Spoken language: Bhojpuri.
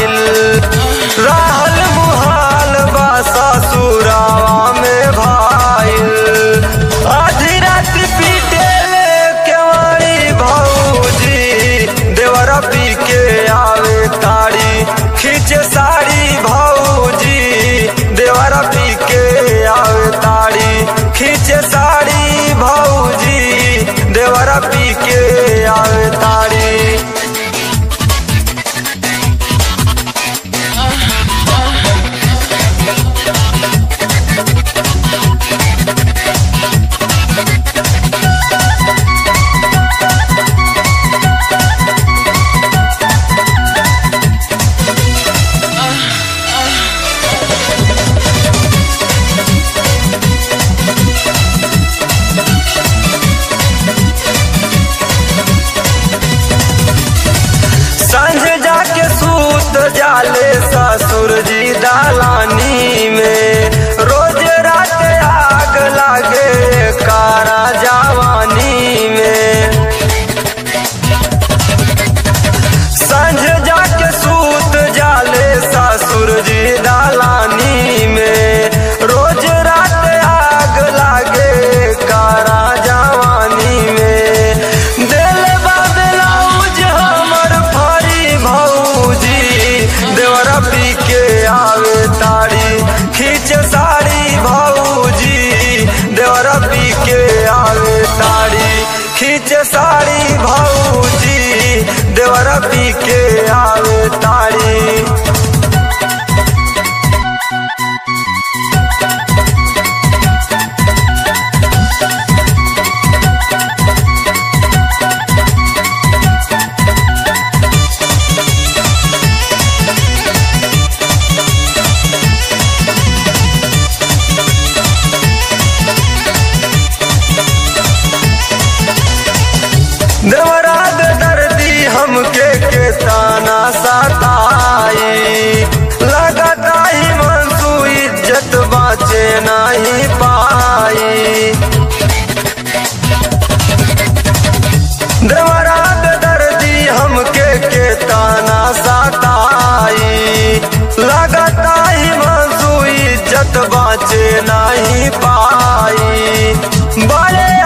आइल रहल मुहाल बा ससुरावा में भाइल आधी रात पीटे केवाड़ी भौजी देवरा पी के आवे ताड़ी खींचे साड़ी भौजी देवरा पी के आवे ताड़ी खींचे साड़ी भौजी देवरा पी के आवे ताड़ी संझ जाके सूत जाले ससुर जी दालानी में रोज रात आग लागे कारा जवानी में संझ जाके सूत जाले ससुर जी दालानी में रोज रात आग लागे कारा जवानी में दिल बाबलाउज हमर फरी भौजी देवरा पी के आवे ताड़ी खींच साड़ी भौजी देवरा पी के आवे ताड़ी खींच साड़ी भौजी देवरा पी के आवे ताड़ी देवराग दर्दी हमके के ताना सताई लगता ही मनसू इज्जत बाचे नहीं पाई देवराग दर्दी हमके के ताना सताई लगता ही मनसू इज्जत बाचे नहीं पाई बड़े